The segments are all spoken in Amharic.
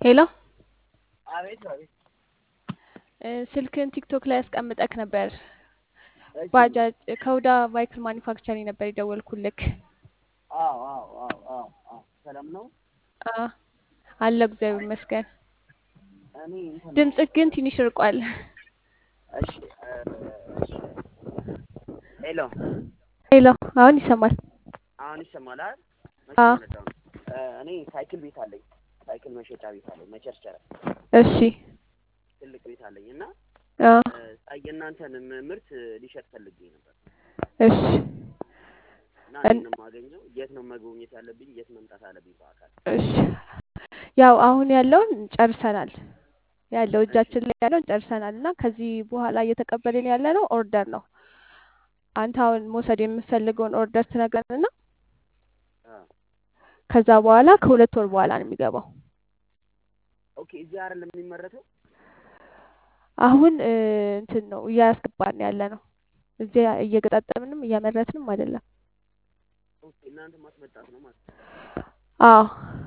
ሄሎ አቤት አቤት። እ ስልክህን ቲክቶክ ላይ አስቀምጠክ ነበር። እሺ ባጃጅ ከሁዳ ማይክል ማኒፋክቸሪንግ ነበር የደወልኩልክ። አዎ አዎ አዎ አዎ አዎ ሰላም ነው። አ አለሁ እግዚአብሔር ይመስገን። እኔ እንትን ነው ድምፅህ ግን ትንሽ ርቋል። እሺ እ እሺ ሄሎ ሄሎ አሁን ይሰማል። አሁን ይሰማል አይደል? መቼ አ መጣሁ ነው። እ እኔ ሳይክል ቤት አለኝ። ሳይክል መሸጫ ቤት አለኝ። መቸርቸሪያ እሺ ትልቅ ቤት አለኝ እና አ እ ሳይ የእናንተን ምርት ሊሸጥ ፈልጌ ነበር እሺ እና እን- እንዴት ነው የማገኘው? የት ነው መጎብኘት ያለብኝ? የት መምጣት አለብኝ በአካል? እሺ ያው አሁን ያለውን ጨርሰናል። ያለው እሺ እጃችን ላይ ያለውን ጨርሰናል እና ከዚህ በኋላ እየተቀበልን ያለ ነው ኦርደር ነው። አንተ አሁን መውሰድ የምትፈልገውን ኦርደር ትነግረንና አ ከዛ በኋላ ከሁለት ወር በኋላ ነው የሚገባው። ኦኬ እዚህ አይደለም የሚመረተው? አሁን እ እንትን ነው እያስገባን ያለ ነው። እዚያ እየገጣጠምንም እያመረትንም አይደለም። ኦኬ እናንተ ማስመጣት ነው ማለት ነው። አዎ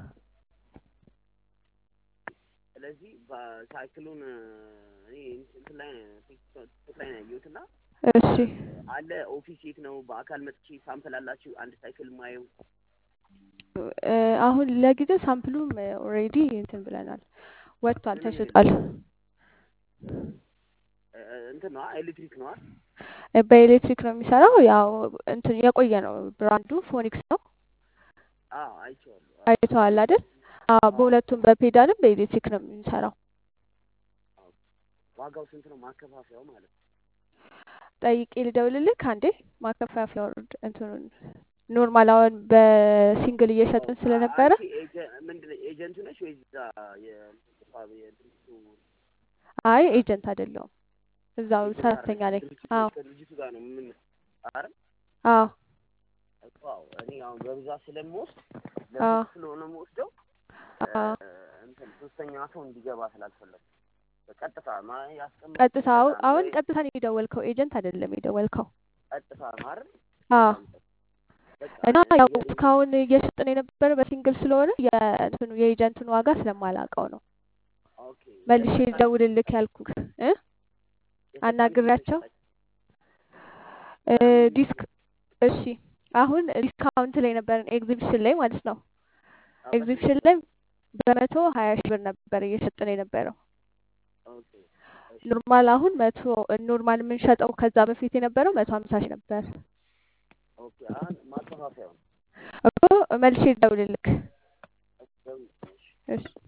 ስለዚህ በሳይክሉን እ እኔ እንትን ላይ ቲክቶክ ላይ ነው ያየሁት እና እሺ አለ ኦፊስ የት ነው? በአካል መጥቼ ሳምፕል አላችሁ አንድ ሳይክል ማየው? እ አሁን ለጊዜው ሳምፕሉም ኦልሬዲ እንትን ብለናል፣ ወጥቷል፣ ምን ተሽጧል። እ እንትን ነው ኤሌክትሪክ ነው አይደል? እ በኤሌክትሪክ ነው የሚሰራው። ያው እንትን የቆየ ነው ብራንዱ ፎኒክስ ነው። አዎ አይቼዋለሁ። አዎ አይተዋል አይደል? አዎ አዎ በሁለቱም በፔዳልም በኤሌክትሪክ ነው የሚሰራው። አዎ። ዋጋው ስንት ነው ማከፋፈያው ማለት ነው? ጠይቄ ልደውልልክ አንዴ ማከፋፈያ ወርድ እንትኑን ኖርማል አሁን በሲንግል እየሸጥን ኦ ስለነበረ አንቺ ኤጀ- ምንድን ነው ኤጀንቱ ነሽ ወይስ እዛ የ- የድርጅቱ አይ ኤጀንት አይደለሁም፣ እዛው ኤጀንት ሰራተኛ አይደለሽ? ነኝ። ድርጅቱ አዎ ነሽ ከድርጅቱ ጋር ነው ምን አይደል? አዎ እኮ አዎ እኔ አሁን በብዛት ስለምወስድ አዎ ለብዙ ስለሆነ የምወስደው እ አዎ እንትን ሶስተኛ ሰው እንዲገባ ስላልፈለኩ በቀጥታ ማ ያስቀመጥኩት ቀጥታ አሁ- በጣም አሁን ወይ ቀጥታ ነው የደወልከው፣ ኤጀንት አይደለም የደወልከው። ቀጥታ ነው አይደል? አዎ በጣም ጥሩ። በቃ እና እ ያው የኔ እስካሁን እየሸጥን የነበረ በሲንግል ስለሆነ የእንትኑ የኤጀንቱን ዋጋ ስለማላውቀው ነው ኦኬ መልሼ የፈጣን ልደውልልክ ያልኩህ እ የፈጣን ስንት ነው አናግሬያቸው የሸጣችሁ? እ እ ምን ዲስክ እሺ አሁን ዲስካውንት ላይ ነበርን ኤግዚቢሽን ላይ ማለት ነው። አዎ በስንት ኤግዚቢሽን ላይ በመቶ ሀያ ሺህ ብር ነበር እየሸጥን የነበረው። ኦኬ እሺ ኖርማል አሁን መቶ ኖርማል የምንሸጠው ከዛ በፊት የነበረው መቶ ሀምሳ ሺህ ነበር ኦኬ አሁን ማከፋፈያው ነው እኮ መልሼ ልደውልልክ እሺ ደውዪ። እሺ እሺ